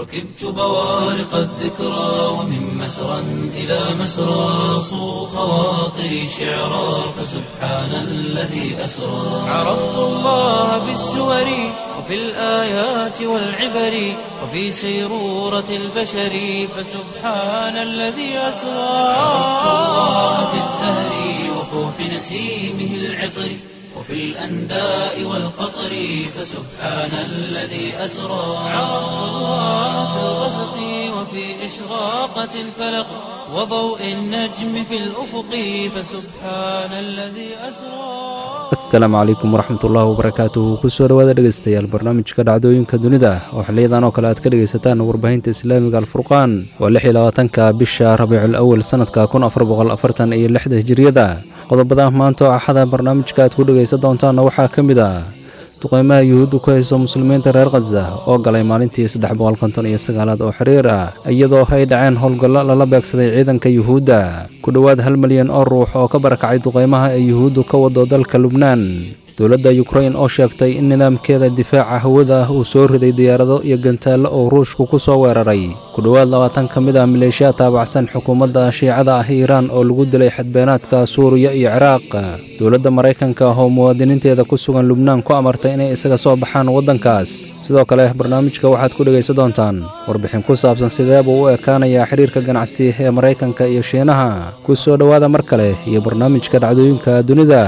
ركبت بوارق الذكرى ومن مسرى إلى مسرى صو خواطري شعرا فسبحان الذي أسرى عرفت الله بالسور وفي الآيات والعبر وفي سيرورة البشر فسبحان الذي أسرى عرفت الله بالزهر وفوح نسيمه العطر وفي الأنداء والقطر فسبحان الذي أسرى عرفت الله في الغسق وفي إشراقة الفلق وضوء النجم في الأفق فسبحان الذي أسرى asalaamu calaykum waraxmat ullaahi wabarakaatuhu kusoo dhowaada dhegaystayaal barnaamijka dhacdooyinka dunida oo xiliyadan oo kale aad ka dhegaysataan warbaahinta islaamiga alfurqaan waa lix iyo labaatanka bisha rabiicul awal sannadka kun afar boqol afartan iyo lixda hijiriyada qodobada maanta oo axada barnaamijka aad ku dhegaysan doontaanna waxaa ka mid ah duqeymaha yuhuuddu ku hayso muslimiinta reer khaza oo galay maalintii saddex boqol konton iyo sagaalaad oo xiriir ah iyadoo ay dhaceen howlgallo lala beegsaday ciidanka yuhuudda ku dhowaad hal milyan oo ruux oo ka barakacay duqeymaha ee yuhuuddu ka wado dalka lubnaan dowladda yukrain oo sheegtay in nidaamkeeda difaaca hawada uu soo riday diyaarado iyo gantaallo oo ruushku ku soo weeraray ku dhowaad labaatan ka mid ah maleeshiya taabacsan xukuumadda shiicada ah iiraan oo lagu dilay xadbeenaadka suuriya iyo ciraaq dowladda maraykanka oo muwaadiniinteeda ku sugan lubnaan ku amartay inay isaga soo baxaan waddankaas sidoo kale barnaamijka waxaad ku dhegaysan doontaan warbixin ku saabsan sidee buu u ekaanayaa xiriirka ganacsi ee maraykanka iyo shiinaha ku soo dhowaada mar kale iyo barnaamijka dhacdooyinka dunida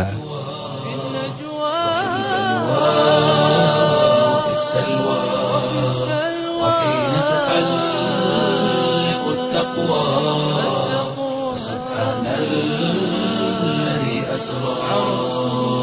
وفي السلوى وحين تحلق التقوى سبحان الذي أسرى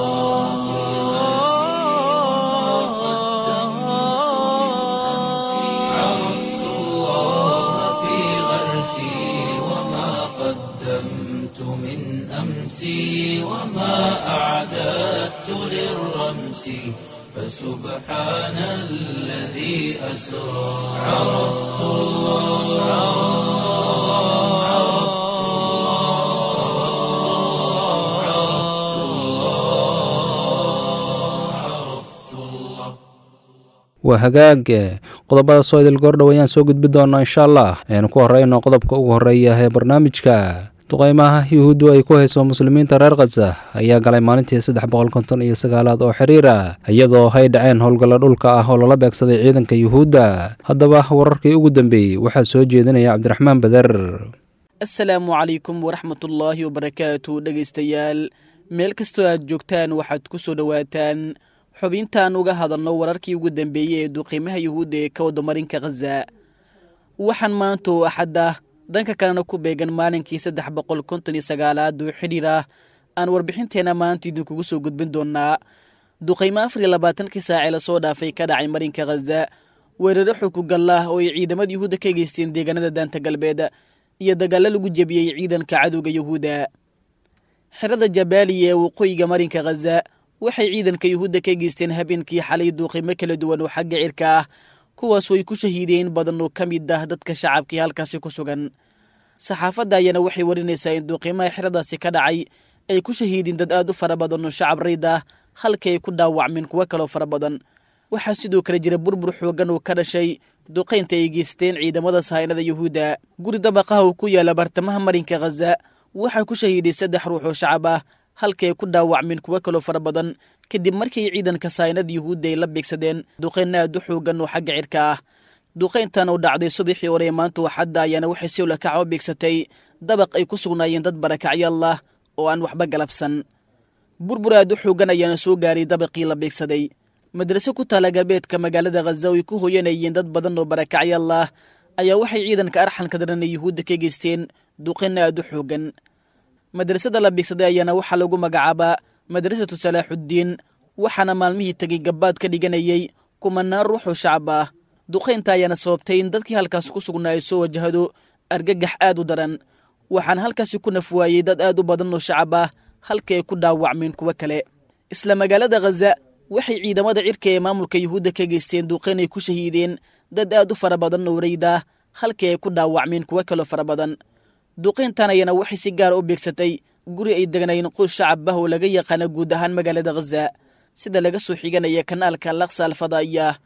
عرفت الله في غرسي وما قدمت من أمسي وما أعددت للرمس فسبحان الذي أسرى عرفت الله عرفت الله عرفت الله waa hagaag qodobada soo idil goordhow ayaan soo gudbi doonaa insha allah aynu ku horeyno qodobka ugu horeeya ee barnaamijka duqeymaha yuhuuddu ay ku hayso muslimiinta reer khaza ayaa galay maalintii saddex boqol konton iyo sagaalaad oo xiriir ah iyadoo ay dhaceen howlgallo dhulka ah oo lala beegsaday ciidanka yuhuudda haddaba wararkii ugu dambeeyey waxaa soo jeedinaya cabdiraxmaan beder asalaamu calaykum waraxmatullaahi wabarakaatu dhegaystayaal meel kastoo aad joogtaan waxaad ku soo dhowaataan xubintaan uga hadalno wararkii ugu dambeeyey ee duqiimaha yuhuudda ee ka wadamarinka khaza waxaan maanta oo axad ah dhanka kalena ku beegan maalinkii saddex boqol konton iyo sagaalaad oo xidhiir ah aan warbixinteenna maanta idinkugu soo gudbin doonaa duqaymo afar iyo labaatankii saacee lasoo dhaafay ka dhacay marinka khaza weeraro xukugallah oo ay ciidamada yuhuudda ka geysteen deegaanada daanta galbeed iyo dagaallo lagu jebiyey ciidanka cadowga yuhuudda xerada jabaaliya ee waqooyiga marinka khaza waxay ciidanka yuhuudda ka geysteen habeenkii xalay duuqimo kala duwan oo xagga cirka ah kuwaasoo ay ku shahiideen badan oo ka mid ah dadka shacabkii halkaasi ku sugan saxaafadda ayaana waxay warinaysaa in duuqimaha xeradaasi ka dhacay ay ku shahiideen dad aad u fara badan oo shacab rayd ah halkii ay ku dhaawacmeen kuwo kaloo fara badan waxaa sidoo kale jira burbur xooggan oo ka dhashay duqaynta ay geysteen ciidamada sahaynada yuhuudda guri dabaqaha uu ku yaala bartamaha marinka khaza waxaa ku shahiiday saddex ruux oo shacab ah halkii ay ku dhaawacmeen kuwo kaloo fara badan kadib markii ciidanka sahaynada yuhuudda ay la beegsadeen duqayn aad u xooggan oo xagga cirka ah duqayntan oo dhacday subaxii hore ee maanta waxadda ayaana waxay si ulakaca u beegsatay dabaq ay ku sugnaayeen dad barakacyalah oo aan waxba galabsan burbur aad u xooggan ayaana soo gaaray dabaqii la beegsaday madrase ku taala galbeedka magaalada khaza oo ay ku hoyanayeen dad badan oo barakacyalah ayaa waxay ciidanka arxanka daran ee yuhuudda ka geysteen duqayn aad u xooggan madrasada la beegsaday ayaana waxaa lagu magacaabaa madrasatu salaaxuddiin waxaana maalmihii tegay gabbaad ka dhiganayay kumanaan ruux oo shacab ah duqaynta ayaana sababtay in dadkii halkaas ku sugnaa ay soo wajahdo argagax aad u daran waxaana halkaasi ku nafwaayey dad aad u badan oo shacab ah halkii ay ku dhaawacmeen kuwo kale isla magaalada khaza waxay ciidamada cirka ee maamulka yuhuudda ka geysteen duqayn ay ku shahiideen dad aad u fara badan oo rayda halkii ay ku dhaawacmeen kuwo kaloo fara badan duqayntan ayana waxay si gaara u beegsatay guri ay degnaayeen qoys shacab ah oo laga yaqaana guud ahaan magaalada khaza sida laga soo xiganaya kanaalka laksa alfadaa'iyah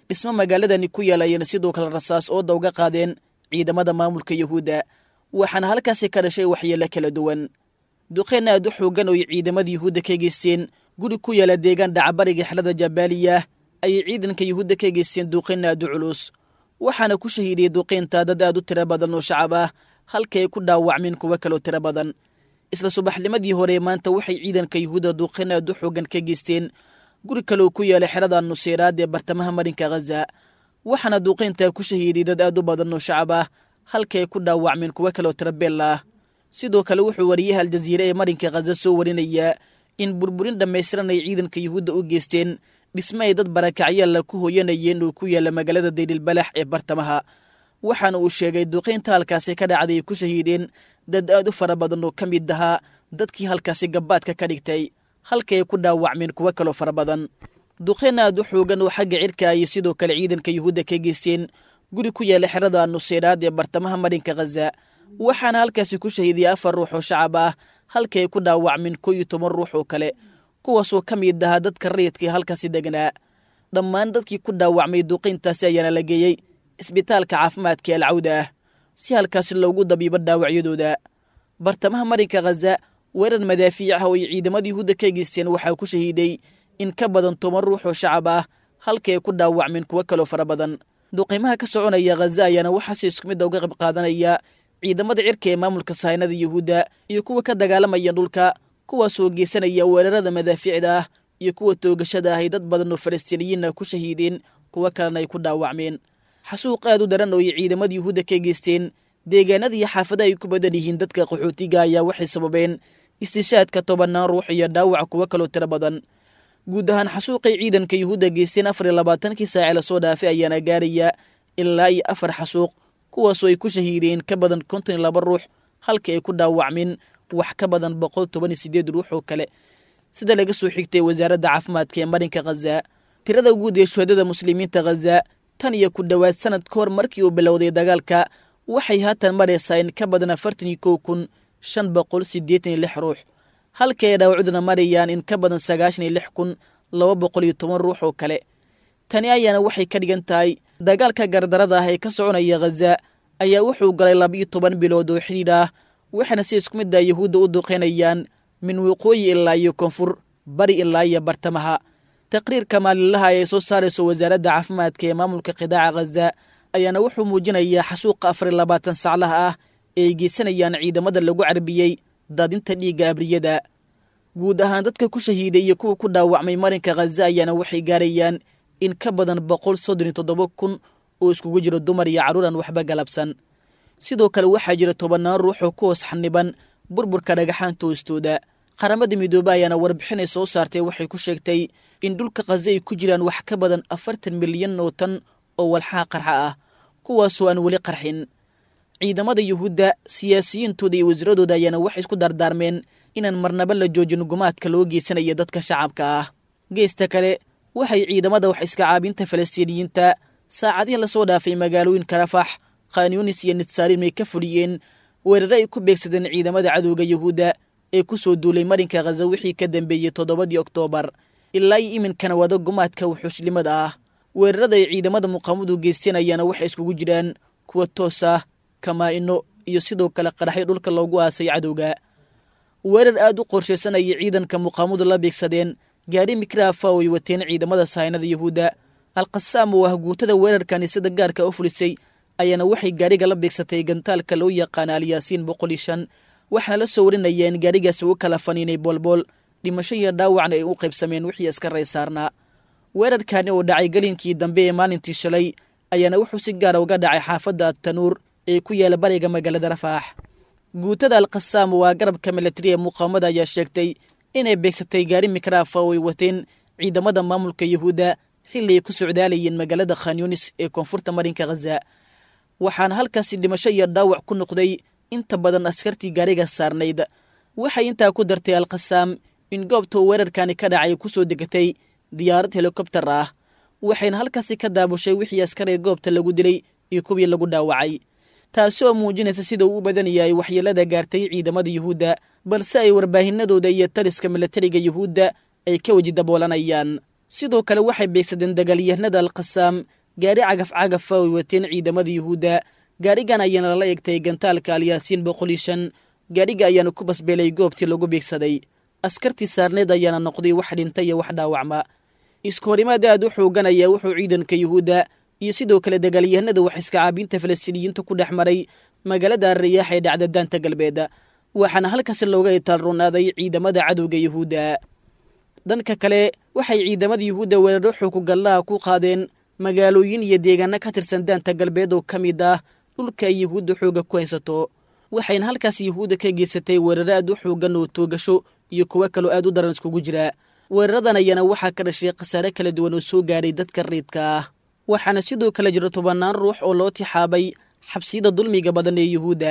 dhismo magaaladani ku yeelayeen sidoo kale rasaas ooda uga qaadeen ciidamada maamulka yuhuudda waxaana halkaasi ka dhashay waxyeelo kala duwan duqeen aad u xoogan ooy ciidamada yuhuudda ka geysteen guri ku yaala deegaan dhacabariga xelada jabaaliya ayay ciidanka yuhuudda ka geysteen duqeen aad u culus waxaana ku shahiidiyey duqeynta dad aad u tiro badan oo shacab ah halka ay ku dhaawacmeen kuwo kaloo tiro badan isla subaxnimadii hore maanta waxay ciidanka yuhuudda duqeen aad u xoogan ka geysteen guri kaloo ku yaala xerada nuseyraad ee bartamaha marinka khaza waxaana duuqeyntaa ku shahiiday dad aad u badan oo shacab ah halka ay ku dhaawacmeen kuwo kaloo tirabeel ah sidoo kale wuxuu wariyaha aljaziire ee marinka khaza soo warinayaa in burburin dhammaystiran ay ciidanka yuhuudda u geysteen dhisme ay dad barakacyaalla ku hooyanayeen oo ku yaalla magaalada daylilbalax ee bartamaha waxaana uu sheegay duqeynta halkaasi ka dhacday ay ku shahiideen dad aad u fara badan oo ka mid ahaa dadkii halkaasi gabbaadka ka dhigtay halka ay ku dhaawacmeen kuwo kaloo fara badan duqeyn aad u xoogan oo xagga cirka ayay sidoo kale ciidanka yuhuudda ka geysteen guri ku yaala xerada nuseyraad ee bartamaha marinka khaza waxaana halkaasi ku shahiidiyay afar ruux oo shacab ah halka ay ku dhaawacmeen koo iyo toban ruux oo kale kuwaasoo ka mid ahaa dadka rayidkaee halkaasi degnaa dhammaan dadkii ku dhaawacmay duqeyntaasi ayaana la geeyey isbitaalka caafimaadka ee alcawda ah si halkaasi loogu dabiibo dhaawacyadooda bartamaha marinka khaza weerar madaafiic ah oo ay ciidamada yuhuudda ka geysteen waxaa ku shahiiday in ka badan toban ruux oo shacab ah halka ay ku dhaawacmeen kuwo kaloo fara badan duqeymaha ka soconaya khaza ayaana waxaase isku midda uga qayb qaadanaya ciidamada cirka ee maamulka sahaynada yuhuudda iyo kuwa ka dagaalamaya dhulka kuwaasoo geysanaya weerarada madaafiicda ah iyo kuwa toogashada ah ay dad badan oo falastiiniyiinna ku shahiideen kuwo kalena ay ku dhaawacmeen xasuuq aad u daran oo ay ciidamada yuhuudda ka geysteen deegaanada iyo xaafadaha ay ku badan yihiin dadka qaxootiga ayaa waxay sababeen istishaadka tobannaan ruux iyo dhaawac kuwo kaloo tiro badan guud ahaan xasuuqay ciidanka yuhuudda geysteen afar iyo labaatankii saace lasoo dhaafay ayaana gaaraya ilaa iyo afar xasuuq kuwaasoo ay ku shahiideen ka badan konton iyo laba ruux halka ay ku dhaawacmeen wax ka badan boqol toban iyo sideed ruux oo kale sida laga soo xigtay wasaaradda caafimaadka ee marinka khaza tirada guud ee shuhadada muslimiinta khaza tan iyo ku dhowaad sanad ka hor markii uu bilowday dagaalka waxay haatan maraysaa in ka badan afartan iyo kow kun shan boqol siddeetan iyo lix ruux halka ay dhaawacduna marayaan in ka badan sagaashan iyo lix kun laba boqol iyo toban ruux oo kale tani ayaana waxay ka dhigan tahay dagaalka gardarada ah ee ka soconaya khaza ayaa wuxuu galay labiyo toban bilood oo xidhiidh ah waxaana si isku midda yuhuudda u duqeynayaan min waqooyi ilaa iyo koonfur bari ilaa iyo bartamaha taqriirka maalinlaha ee soo saarayso wasaaradda caafimaadka ee maamulka qidaaca khaza ayaana wuxuu muujinayaa xasuuqa afar iyo labaatan saclaha ah ee ay geysanayaan ciidamada lagu carbiyey daadinta dhiigga abriyada guud ahaan dadka ku shahiiday iyo kuwa ku dhaawacmay marinka khaza ayaana waxay gaarayaan in ka badan boqol soddon iyo toddoba kun oo iskugu jiro dumar iyo carruuran waxba galabsan sidoo kale waxaa jira tobannaan ruux oo ku hoos xaniban burburka dhagaxaanta hoostooda qaramada midoobe ayaana warbixinay soo saartay waxay ku sheegtay in dhulka khaza ay ku jiraan wax ka badan afartan milyan oo tan oo walxaha qarxa ah kuwaasoo aan weli qarxin ciidamada yuhuudda siyaasiyiintooda iyo wasiiradooda ayaana waxay isku dardaarmeen inaan marnaba la joojin gumaadka loo geysanaya dadka shacabka ah geesta kale waxay ciidamada wax iska caabinta falastiiniyiinta saacadihii lasoo dhaafay magaalooyinka rafax khanyunis iyo nitsaarim ay ka fuliyeen weerare ay ku beegsadeen ciidamada cadowga yuhuudda ee ku soo duulay marinka khaza wixii ka dambeeyey toddobadii oktoobar ilaa iyo iminkana wada gumaadka wuxuushnimada ah weerarada ay ciidamada muqaamadu geysteen ayaana waxay iskugu jiraan kuwa toos ah kamaa-ino iyo sidoo kale qaraxyo dhulka loogu aasay cadowga weerar aad u qorshaysanayay ciidanka muqaamadu la beegsadeen gaari mikraafa oo ay wateen ciidamada sahaynada yuhuudda alqasaam oo ah guutada weerarkani sida gaarka u fulisay ayaana waxay gaariga la beegsatay gantaalka loo yaqaana alyaasiin boqol iyo shan waxaana la soo warinaya in gaarigaasi u kala faniinay boolbool dhimasho iyo dhaawacna ay u qaybsameen wixii iska ray saarnaa weerarkani oo dhacay gelinkii dambe ee maalintii shalay ayaana wuxuu si gaara uga dhacay xaafadda tanuur ee ku yaala bariga magaalada rafaax guutada alqasaam waa garabka milatari ee muqaamada ayaa sheegtay inay beegsatay gaari mikraafa oo ay wateen ciidamada maamulka yuhuudda xilli ay ku socdaalayeen magaalada khanyunis ee koonfurta marinka khaza waxaana halkaasi dhimasho iyo dhaawac ku noqday inta badan askartii gaariga saarnayd waxay intaa ku dartay alqasaam in goobta weerarkani ka dhacay ku soo degatay diyaarad helikobtar ah waxayna halkaasi ka daabushay wixii askar ee goobta lagu dilay iyo kuwii lagu dhaawacay taasi oo muujinaysa sida uu u badan yahay waxyeelada gaartay ciidamada yuhuudda balse ay warbaahinadooda iyo taliska milatariga yuhuudda ay ka weji daboolanayaan sidoo kale waxay beegsadeen dagaalyahanada alkhasaam gaari cagaf cagafa oy wateen ciidamada yuhuudda gaarigan ayaana lala egtay gantaalka alyaasiin boqol iyo shan gaadhiga ayaana ku basbeelay goobtii lagu beegsaday askartii saarneed ayaana noqday wax dhinta iyo wax dhaawacma isku horimaad aad u xoogan ayaa wuxuu ciidanka yuhuudda iyo sidoo kale dagaalyahanada wax iska caabiinta falastiiniyiinta ku dhex maray magaalada riyaax ee dhacda daanta galbeed waxaana halkaasi looga itaalronaaday ciidamada cadowga yuhuudda dhanka kale waxay ciidamada yuhuudda weeraro xookugallaha ku qaadeen magaalooyin iyo deegaano ka tirsan daanta galbeed oo ka mid ah dhulka ay yuhuudda xooga ku haysato waxayna halkaas yuhuudda ka geysatay weeraro aad u xoogan oo toogasho iyo kuwo kaloo aad u daran iskugu jira weeraradan ayaana waxaa ka dhashay khasaare kala duwan oo soo gaaray dadka riidka ah waxaana sidoo kale jira tobannaan ruux oo loo tixaabay xabsiyada dulmiga badan ee yuhuudda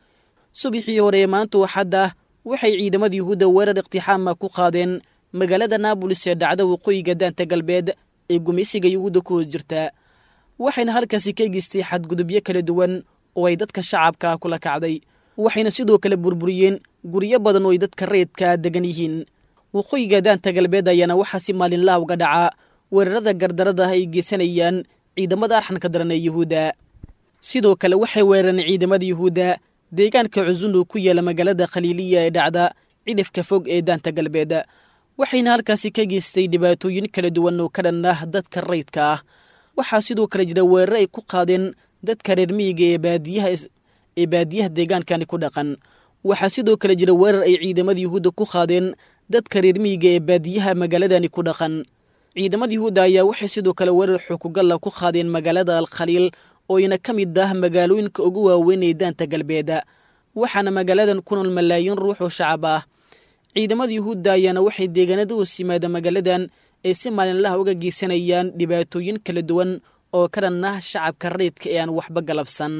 subaxii hore ee maanta waxadda waxay ciidamada yuhuudda weerar iqtixaama ku qaadeen magaalada naabolis ee dhacda waqooyiga daanta galbeed ee gumaysiga yuhuudda ku hoos jirta waxayna halkaasi ka geystay xadgudubyo kala duwan oo ay dadka shacabka kula kacday waxayna sidoo kale burburiyeen guryo badan oo ay dadka reedka degan yihiin waqooyiga daanta galbeed ayaana waxaa si maalinlaha uga dhaca weerarada gardarada ay geysanayaan ciidamada arxanka daran ee yuhuudda sidoo kale waxay weerareen ciidamada yuhuudda deegaanka cusun oo ku yaala magaalada khaliiliya ee dhacda cidhifka fog ee daanta galbeed waxayna halkaasi ka geystay dhibaatooyin kala duwan oo ka dhan ah dadka rayidka ah waxaa sidoo kale jira weeraro ay ku qaadeen dadka reer miyiga ee baadiyaha ee baadiyaha deegaankani ku dhaqan waxaa sidoo kale jira weerar ay ciidamada yuhuudda ku qaadeen dadka reer miyiga ee baadiyaha magaaladani ku dhaqan ciidamada yuhuudda ayaa waxay sidoo kale weerar xoogugalla ku qaadeen magaalada alkhaliil ooyna ka mid ah magaalooyinka ugu waaweyn ee daanta galbeed waxaana magaaladan ku nool malaayiin ruux oo shacab ah ciidamada yuhuudda ayaana waxay deegaanada hoos yimaada magaaladan ay si maalinlaha uga geysanayaan dhibaatooyin kala duwan oo ka dhan ah shacabka rayidka ee aan waxba galabsan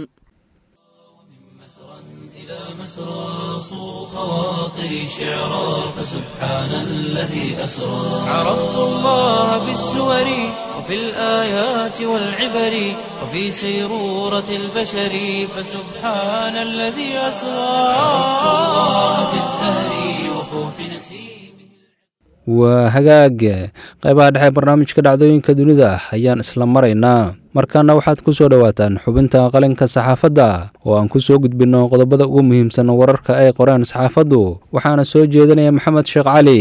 إلى مسرى صو خواطري شعرا فسبحان الذي أسرى عرفت الله بالسور وفي الآيات والعبر وفي سيرورة البشر فسبحان الذي أسرى عرفت الله بالزهر وفوح نسيمه waa hagaag qaybaha dhexe barnaamijka dhacdooyinka dunida ayaan isla maraynaa markaana waxaad ku soo dhowaataan xubinta qalinka saxaafadda oo aan ku soo gudbinno qodobada ugu muhiimsan wararka ay qoreen saxaafaddu waxaana soo jeedinaya maxamed sheekh cali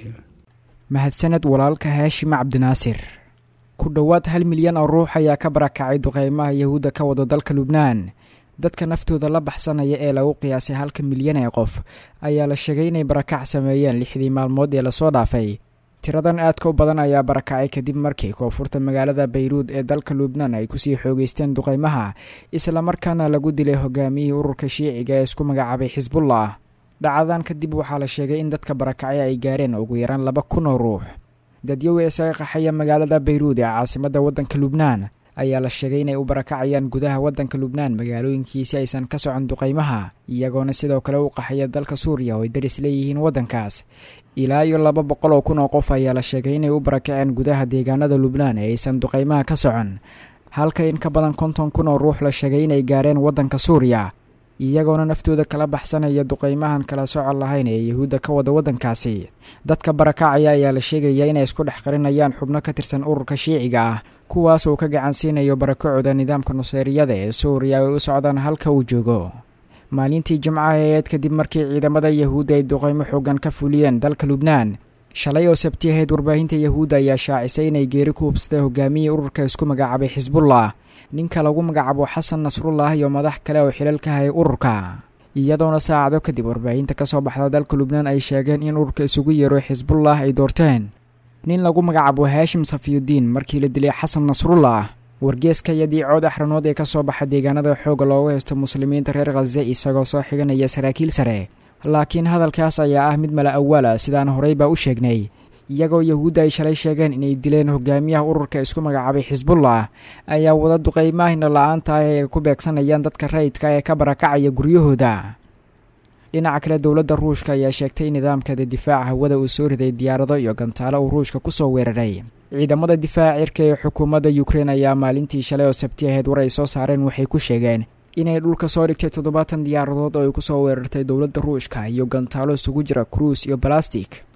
mahadsaned walaalka haashim cabdinaasir ku dhowaad hal milyan oo ruux ayaa ka barakacay duqeymaha yahuudda ka wado dalka lubnaan dadka naftooda la baxsanaya ee lagu qiyaasay halka milyan ee qof ayaa la sheegay inay barakac sameeyeen lixdii maalmood ee lasoo dhaafay tiradan aadka u badan ayaa barakacay kadib markii koonfurta magaalada bayruud ee dalka lubnaan ay kusii xoogeysteen duqeymaha islamarkaana lagu dilay hogaamiyihii ururka shiiciga ee isku magacaabay xisbullah dhacadan kadib waxaa la sheegay in dadka barakacay ay gaareen ugu yaraan laba kun oo ruux dadyowi isaga qaxaya magaalada bayruud ee caasimadda waddanka lubnaan ayaa la sheegay inay u barakacayaan gudaha waddanka lubnaan magaalooyinkiisi aysan ka socon duqeymaha iyagoona sidoo kale u qaxaya dalka suuriya oo ay daris leeyihiin waddankaas ilaa iyo laba boqol oo kun oo qof ayaa la sheegay inay u barakaceen gudaha deegaanada lubnaan ee aysan duqeymaha ka socon halka in ka badan konton kun oo ruux la sheegay inay gaareen waddanka suuriya iyagoona naftooda kala baxsanaya duqeymahan kala socon lahayn ee yahuudda ka wada waddankaasi dadka barakacaya ayaa la sheegaya inay isku dhex qarinayaan xubno ka tirsan ururka shiiciga ah kuwaas uu ka gacan siinayo barakacooda nidaamka nuseeriyada ee suuriya ay u socdaan halka uu joogo maalintii jimcaha eed kadib markii ciidamada yahuudda ay duqeymo xoogan ka fuliyeen dalka lubnaan shalay oo sabti ahayd warbaahinta yahuudda ayaa shaacisay inay geeri ku hubsatay hogaamiyii ururka isku magacaabay xisbullah ninka lagu magacaabo xasan nasrullah iyo madax kale oo xilal ka hayay ururka iyadoona saacado kadib warbaahinta ka soo baxda dalka lubnaan ay sheegeen in ururka isugu yeero xisbullah ay doorteen nin lagu magacaabo haashim safiyudiin markii la dilay xasan nasrullah wargeeska iyo diicood axranood ee ka soo baxa deegaanada xooga loogu haysto muslimiinta reer khaze isagoo soo xiganaya saraakiil sare laakiin hadalkaas ayaa ah mid mala awaala sidaan horey baa u sheegnay iyagoo yahuudda ay shalay sheegeen inay dileen hogaamiyaha ururka isku magacaabay xisbullah ayaa wada duqeymaahina la-aanta ah ee ku beegsanayaan dadka rayidka ee ka barakacaya guryahooda dhinaca kale dowladda ruushka ayaa sheegtay in nidaamkeeda difaaca hawada uu soo riday diyaarado iyo gantaalo uu ruushka kusoo weeraray ciidamada difaaca cirka ee xukuumadda ukrein ayaa maalintii shalay oo sabti ahayd war ay soo saareen waxay ku sheegeen inay dhulka soo dhigtay toddobaatan diyaaradood oo ay kusoo weerartay dowladda ruushka iyo gantaalo isugu jira kruus iyo balastik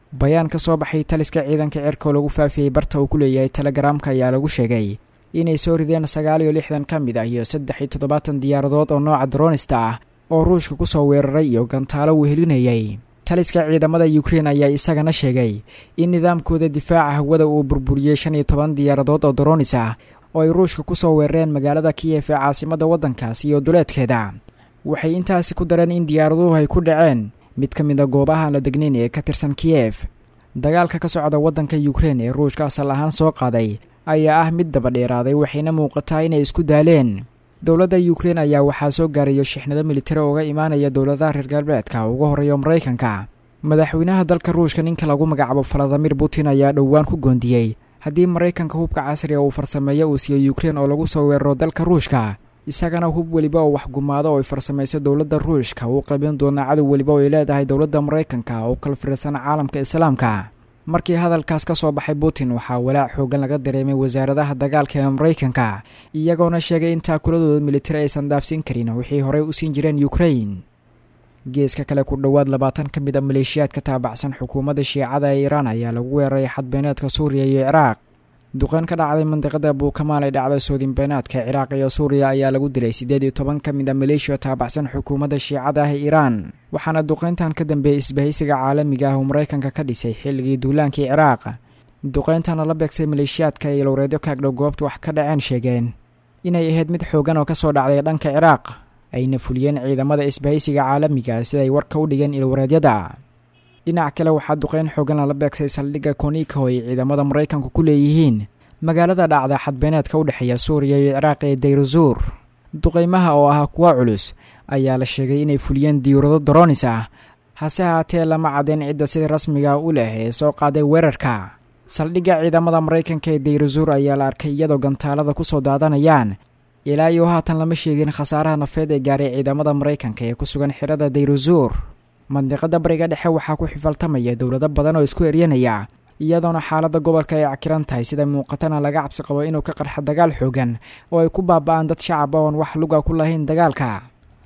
bayaan ka soo baxay taliska ciidanka cirka oo lagu faafiyey barta uu ku leeyahay telegaraamka ayaa lagu sheegay inay soo rideen sagaal iyo lixdan ka mid ah iyo saddex iyo toddobaatan diyaaradood oo nooca dronista ah oo ruushka ku soo weeraray iyo gantaalo uu helinayay taliska ciidamada ukrein ayaa isagana sheegay in nidaamkooda difaaca hawada uu burburiyey shan iyo toban diyaaradood oo dronis ah oo ay ruushka ku soo weerareen magaalada kiyef ee caasimadda waddankaas iyo duleedkeeda waxay intaasi ku dareen in diyaaraduhu ay ku dhaceen mid ka mid a goobaha la degnayn ee ka tirsan kiyef dagaalka ka socda waddanka ukrein ee ruushka asal ahaan soo qaaday ayaa ah mid daba dheeraaday waxayna muuqataa inay isku daaleen dowladda ukrein ayaa waxaa soo gaarayo shixnado militari uga imaanaya dowladaha reer galbeedka ugu horeeyo maraykanka madaxweynaha dalka ruushka ninka lagu magacaabo valadimir putin ayaa dhowaan ku goondiyey haddii maraykanka hubka casriga uu farsameeyo uu siiyo ukrein oo lagu soo weeraro dalka ruushka isagana hub weliba oo waxgumaado oo ay farsamayso dowladda ruushka uu qaybin doonaa cadow weliba oo ay leedahay dowladda maraykanka oo kala firsan caalamka islaamka markii hadalkaas ka soo baxay putin waxaa walaac xoogan laga dareemay wasaaradaha dagaalka ee maraykanka iyagoona sheegay in taakuladooda militari aysan dhaafsin karin wixii horey u siin jireen ukrain geeska kale ku dhowaad labaatan ka mid a maleeshiyaadka taabacsan xukuumadda shiicada ee iiraan ayaa lagu weeraray xadbeeneedka suuriya iyo ciraaq duqeyn ka dhacday mandiqada buukamaal ee dhacda soodinbeenaadka ciraaq iyo suuriya ayaa lagu dilay siddeed iyo toban ka mid a maleeshiya taabacsan xukuumadda shiicada ah ee iiraan waxaana duqeyntan ka dambeeyey isbahaysiga caalamiga ah oo maraykanka ka dhisay xilligii duulaankii ciraaq duqeyntana la beegsay maleeshiyaadka ay lowreedyo kaagdhow goobta wax ka dhaceen sheegeen inay ahayd mid xoogan oo kasoo dhacday dhanka ciraaq ayna fuliyeen ciidamada isbahaysiga caalamiga siday warka u dhigeen ilwareedyada dhinac kale waxaa duqeyn xoogan lala beegsay saldhigga konika oo ay ciidamada maraykanku ku leeyihiin magaalada dhacda xadbeeneedka u dhexeeya suuriya iyo ciraaq ee dayrazuur duqeymaha oo ahaa kuwa culus ayaa la sheegay inay fuliyeen diyuurado doronis ah hase haatee lama cadeen cidda sida rasmiga u leh ee soo qaaday weerarka saldhigga ciidamada maraykanka ee dayrazuur ayaa la arkay iyadoo gantaalada ku soo daadanayaan ilaa iyo haatan lama sheegin khasaaraha nafeed ee gaaray ciidamada maraykanka ee ku sugan xirada dayrazuur mandiqada bariga dhexe waxaa ku xifaltamaya dowlado badan oo isku eryanaya iyadoona xaaladda gobolka ay cakiran tahay sida muuqatana laga cabsi qabo inuu ka qarxa dagaal xoogan oo ay ku baaba'aan dad shacab oon wax luga ku lahayn dagaalka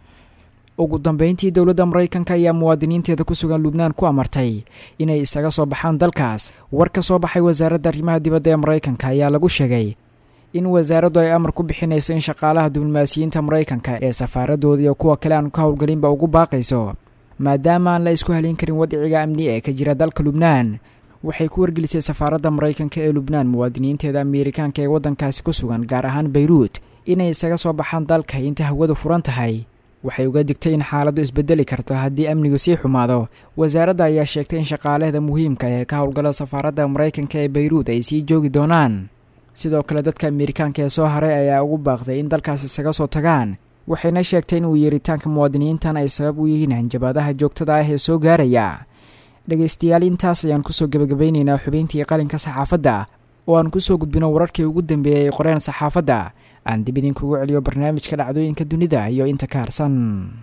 ugu dambeyntii dowladda maraykanka ayaa muwaadiniinteeda ku sugan lubnaan ku amartay inay isaga soo baxaan dalkaas war ka soo baxay wasaaradda arrimaha dibadda ee maraykanka ayaa lagu sheegay in wasaaraddu ay amar ku bixinayso in shaqaalaha diblomaasiyiinta maraykanka ee safaaradooda iyo kuwa kale aan ka howlgelinba ugu baaqayso maadaama aan la isku halin karin wadiciga amni ee ka jira dalka lubnaan waxay ku wargelisay safaaradda maraykanka ee lubnaan muwaadiniinteeda ameerikaanka ee waddankaasi ku sugan gaar ahaan bayruut inay isaga soo baxaan dalka inta hawadu furan tahay waxay uga digtay in xaaladdu isbedeli karto haddii amnigu sii xumaado wasaaradda ayaa sheegtay in shaqaalaheeda muhiimka ee ka howlgala safaaradda maraykanka ee bayruut ay sii joogi doonaan sidoo kale dadka ameerikaanka ee soo haray ayaa ugu baaqday in dalkaas isaga soo tagaan waxayna sheegtay in uu yeeritaanka muwaadiniintan ay sabab u yihiin hanjabaadaha joogtada ah ee soo gaaraya dhegaystayaal intaas ayaan kusoo gebagabaynaynaa xubayntii qalinka saxaafadda oo aan kusoo gudbino wararkii ugu dambeeyey ay qoreen saxaafadda aan dib idinkugu celiyo barnaamijka dhacdooyinka dunida iyo inta ka harsan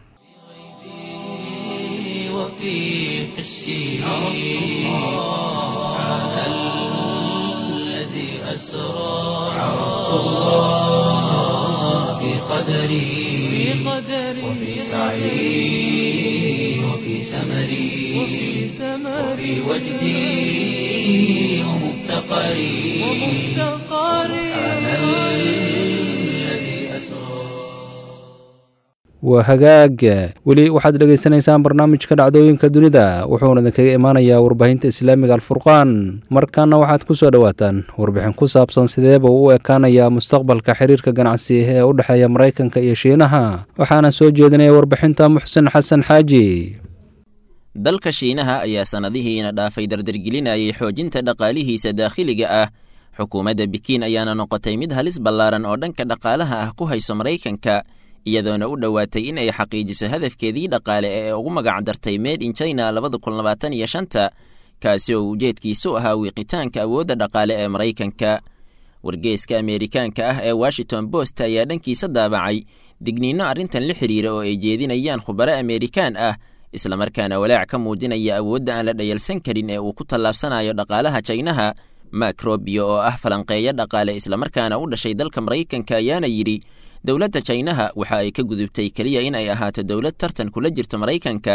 قدري وفي سعي وفي سمري وفي وجدي ومفتقري سبحان الذي أسرى waa hagaag weli waxaad dhegaysanaysaan barnaamijka dhacdooyinka dunida wuxuuna idinkaga imaanayaa warbaahinta islaamiga alfurqaan markaana waxaad ku soo dhowaataan warbixin ku saabsan sideeba u ekaanayaa mustaqbalka xiriirka ganacsi ee u dhexeeya maraykanka iyo shiinaha waxaana soo jeedinaya warbixinta muxsen xasan xaaji dalka shiinaha ayaa sannadihiina dhaafay dardargelinayay xoojinta dhaqaalihiisa daakhiliga ah xukuumadda bikiin ayaana noqotay mid halis ballaaran oo dhanka dhaqaalaha ah ku hayso maraykanka iyadoona u dhowaatay in ay xaqiijiso hadafkeedii dhaqaale ee ugu magac dartay made in china labada kun labaatan iyo shanta kaasi oo ujeedkiisu ahaa wiiqitaanka awoodda dhaqaale ee maraykanka wargeeska ameerikaanka ah ee washington post ayaa dhankiisa daabacay digniinno arrintan la xidhiira oo ay jeedinayaan khubaro ameerikaan ah islamarkaana walaac ka muujinaya awoodda aan la dhayalsan karin ee uu ku tallaabsanayo dhaqaalaha jaynaha mak robio oo ah falanqeeyo dhaqaale islamarkaana u dhashay dalka maraykanka ayaana yidhi dowladda jaynaha waxa ay ka gudubtay keliya in ay ahaato dowlad tartan kula jirta maraykanka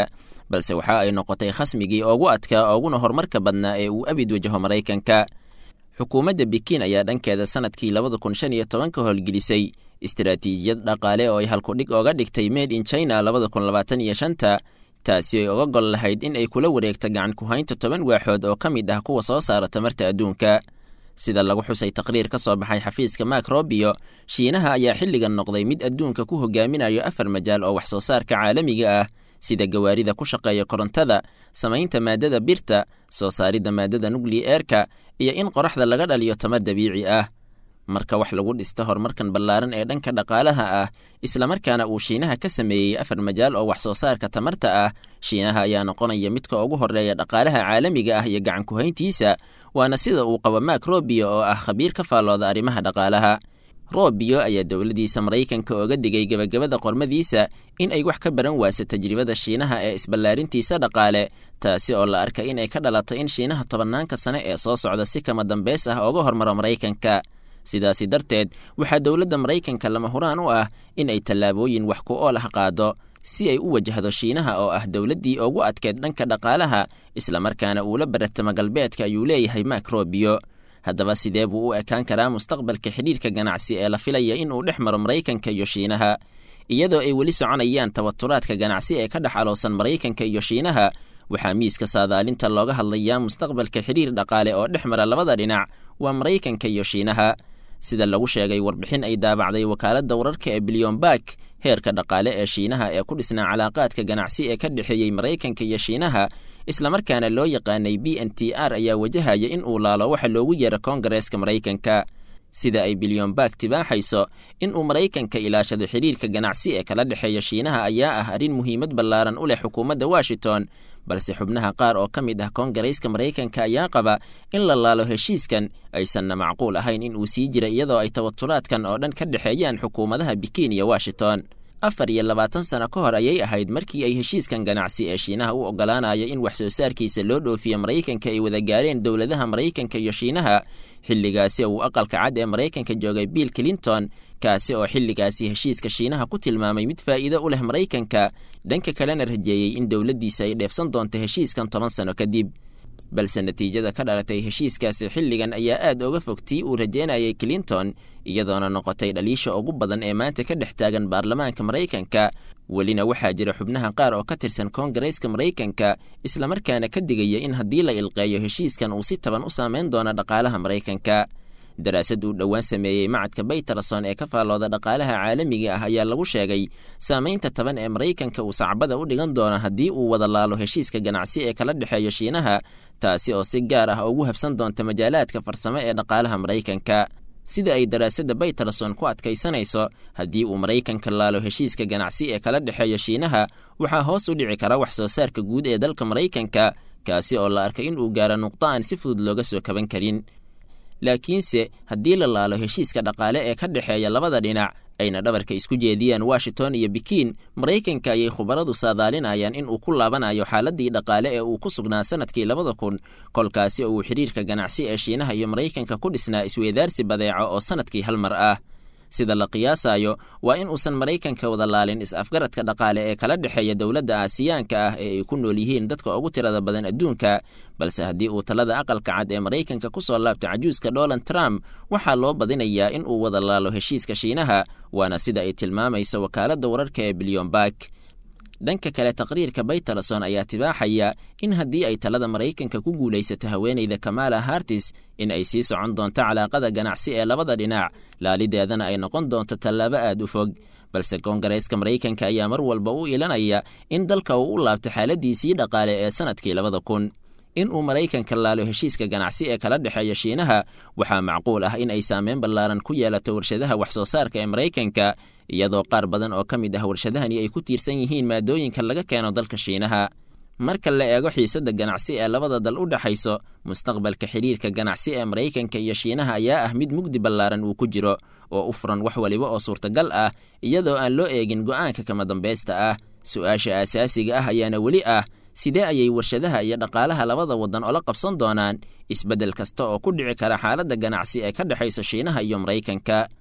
balse waxa ay noqotay khasmigii ugu adkaa uguna horumarka badnaa ee uu abid wajaho maraykanka xukuumadda bikiin ayaa dhankeeda sanadkii labada kun shan iyo tobanka howlgelisay istaraatiijiyad dhaqaale oo ay halkudhig ooga dhigtay made in china labada kun labaatan iyo shanta taasi ay oga gol lahayd in ay kula wareegta gacan ku-haynta toban waaxood oo ka mid ah kuwa soo saara tamarta adduunka sida lagu xusay taqriir ka soo baxay xafiiska mak robio shiinaha ayaa xilligan noqday mid adduunka ku hogaaminayo afar majaal oo wax soo saarka caalamiga ah sida gawaarida ku shaqeeya korontada samaynta maadada birta soo saaridda maadada nukli-eerka iyo in qoraxda laga dhaliyo tamar dabiici ah marka wax lagu dhista horumarkan ballaaran ee dhanka dhaqaalaha ah islamarkaana uu shiinaha ka sameeyey afar majaal oo wax soo saarka tamarta ah shiinaha ayaa noqonaya midka ugu horreeya dhaqaalaha caalamiga ah iyo gacan ku-hayntiisa waana sida uu qabo mak robio oo ah khabiir ka faallooda arrimaha dhaqaalaha robio ayaa dowladdiisa maraykanka oga digay gebagabada qormadiisa in ay wax ka baran waasa tajribada shiinaha ee isballaarintiisa dhaqaale taasi oo la arkay in ay ka dhalato in shiinaha tobannaanka sane ee soo socda si kama dambeys ah ooga hormaro maraykanka sidaasi darteed waxaa dowladda maraykanka lama huraan u ah in ay tallaabooyin wax ku ool ah qaado si ay u wajahdo shiinaha oo ah dowladdii ugu adkeed dhanka dhaqaalaha islamarkaana uula baratamo galbeedka ayuu leeyahay mak robio haddaba sidee buu u ekaan karaa mustaqbalka xidhiirka ganacsi ee la filaya in uu dhex maro maraykanka iyo shiinaha iyadoo ay weli soconayaan tabaturaadka ganacsi ee ka dhex aloosan maraykanka iyo shiinaha waxaa miiska saadaalinta looga hadlayaa mustaqbalka xidhiir dhaqaale oo dhex mara labada dhinac waa maraykanka iyo shiinaha sida lagu sheegay warbixin ay daabacday wakaaladda wararka ee bilyoonbak heerka dhaqaale ee shiinaha ee ku dhisnaa calaaqaadka ganacsi ee ka dhexeeyey maraykanka iyo shiinaha islamarkaana loo yaqaanay b n t r ayaa wajahaya in uu laalo waxa loogu yeero koongareeska maraykanka sida ay bilyoonbak tibaaxayso in uu maraykanka ilaashado xidhiirka ganacsi ee kala dhexeeya shiinaha ayaa ah arrin muhiimad ballaaran u leh xukuumadda washington balse xubnaha qaar oo ka mid ah koongareyska maraykanka ayaa qaba in la laalo heshiiskan aysanna macquul ahayn in uu sii jira iyadoo ay tabaturaadkan oo dhan ka dhexeeyaan xukuumadaha bikiin iyo washington afar iyo labaatan sano ka hor ayay ahayd markii ay heshiiskan ganacsi ee shiinaha u oggolaanaya in wax soo saarkiisa loo dhoofiyo maraykanka ay wada gaareen dowladaha maraykanka iyo shiinaha xilligaasi uu aqalka cad ee maraykanka joogay bill clinton kaasi oo xilligaasi heshiiska shiinaha ku tilmaamay mid faa'iido u leh maraykanka dhanka kalena rajeeyey in dowladdiisa ay dheefsan doonto heshiiskan toban sano kadib balse natiijada ka dhalatay heshiiskaasi xilligan ayaa aad oga fog tii uu rajeynayay clinton iyadoona noqotay dhaliisha ugu badan ee maanta ka dhex taagan baarlamaanka maraykanka welina waxaa jira xubnaha qaar oo ka tirsan koongareyska maraykanka islamarkaana ka digaya in haddii la ilqeeyo heshiiskan uu si taban u saameyn doono dhaqaalaha maraykanka daraasad uu dhowaan sameeyey macadka baytarason ee ka faallooda dhaqaalaha caalamiga ah ayaa lagu sheegay saamaynta taban ee maraykanka uu sacbada u dhigan doono haddii uu wada laalo heshiiska ganacsi ee kala dhexeeya shiinaha taasi oo si gaar ah ugu habsan doonta majaalaadka farsamo ee dhaqaalaha maraykanka sida ay daraasadda baytarason ku adkaysanayso haddii uu maraykanka laalo heshiiska ganacsi ee kala dhexeeya shiinaha waxaa hoos u dhici kara wax soo saarka guud ee dalka maraykanka kaasi oo la arkay in uu gaaro nuqdo aan si fudud looga soo kaban karin laakiinse haddii la laalo heshiiska dhaqaale ee ka dhexeeya labada dhinac ayna dhabarka isku jeediyaan washington iyo bikiin maraykanka ayay khubaradu saadaalinayaan in uu ku laabanayo xaaladii dhaqaale ee uu ku sugnaa sanadkii labada kun kolkaasi oo uu xidhiirka ganacsi ee shiinaha iyo maraykanka ku dhisnaa isweydaarsi badeeco oo sanadkii hal mar ah sida la qiyaasayo waa in uusan maraykanka wada laalin is-afgaradka dhaqaale ee kala dhexeeya dowladda aasiyaanka ah ee ay ku nool yihiin dadka ugu tirada badan adduunka balse haddii uu talada aqalka cad ee maraykanka ku soo laabto cajuuska donald trump waxaa loo badinayaa in uu wada laalo heshiiska shiinaha waana sida ay tilmaamayso wakaaladda wararka ee bilyoonbak dhanka kale taqriirka baytarason ayaa tibaaxaya in haddii ay talada maraykanka ku guulaysato haweenayda kamala hartis in ay sii socon doonto calaaqada ganacsi ee labada dhinac laalideedana ay noqon doonto tallaabo aad u fog balse koongareyska maraykanka ayaa mar walba u ilanaya in dalka uu u laabto xaaladiisii dhaqaale ee sanadkii labada kun in uu maraykanka laalo heshiiska ganacsi ee kala dhexeeya shiinaha waxaa macquul ah in ay saameyn ballaaran ku yeelato warshadaha wax soo saarka ee maraykanka iyadoo qaar badan oo ka mid ah warshadahani ay ku tiirsan yihiin maadooyinka laga keeno dalka shiinaha marka la eego xiisadda ganacsi ee labada dal u dhexayso mustaqbalka xidhiirka ganacsi ee maraykanka iyo shiinaha ayaa ah mid mugdi ballaaran uu ku jiro oo u furan wax waliba oo suurtagal ah iyadoo aan loo eegin go'aanka kama dambaysta ah su-aasha aasaasiga ah ayaana weli ah sidee ayay warshadaha iyo dhaqaalaha labada waddan ola qabsan doonaan isbeddel kasta oo ku dhici kara xaaladda ganacsi ee ka dhexaysa shiinaha iyo maraykanka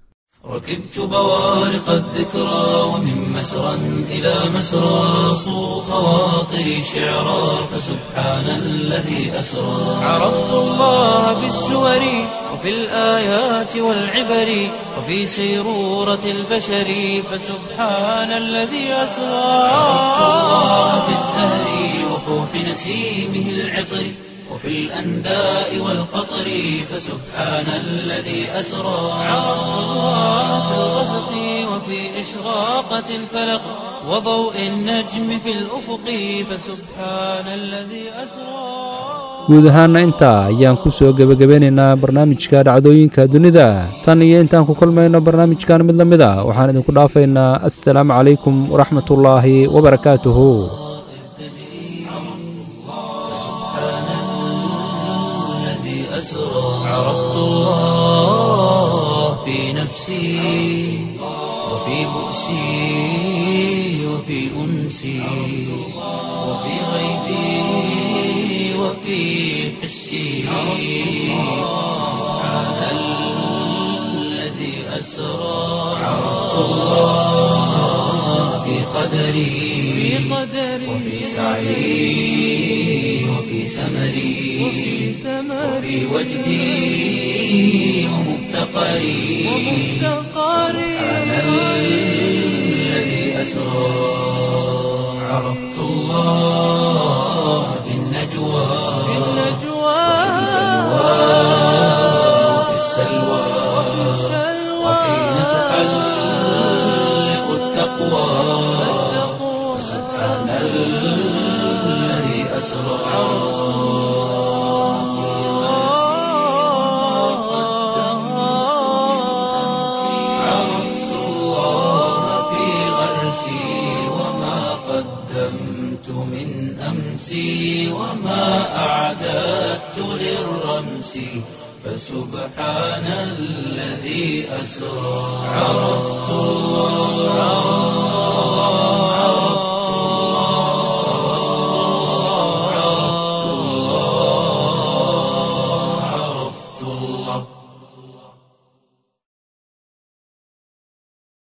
ركبت بوارق الذكرى ومن مسرى إلى مسرى صو خواطري شعرا فسبحان الذي أسرى عرفت الله بالسور وفي الآيات والعبر وفي سيرورة البشر فسبحان الذي أسرى عرفت الله بالزهر وفوح نسيمه العطر وفي الأنداء والقطر فسبحان الذي أسرى عرفت الله في الغسق وفي إشراقة الفلق وضوء النجم في الأفق فسبحان الذي أسرى guud ahaana intaa ayaan ku soo gebagabeynaynaa barnaamijka dhacdooyinka dunida tan iyo intaan ku kulmayno barnaamijkan mid la mid a waxaan idinku dhaafaynaa assalaamu calaykum waraxmatullaahi wabarakaatuhu الذي أسرى عرفت الله في نفسي وفي بؤسي وفي أنسي وفي غيبي وفي حسي سبحان الذي أسرى عرفت الله في قدري وفي سعي وفي سمري وفي وجدي ومفتقري سبحان الذي أسرى عرفت الله في النجوى وفي السلوى وحين تحلق التقوى سبحان الذي أسرى عرفت الله في غرسي وما قدمت من أمسي وما أعددت للرمس فسبحان الذي أسرى عرفت الله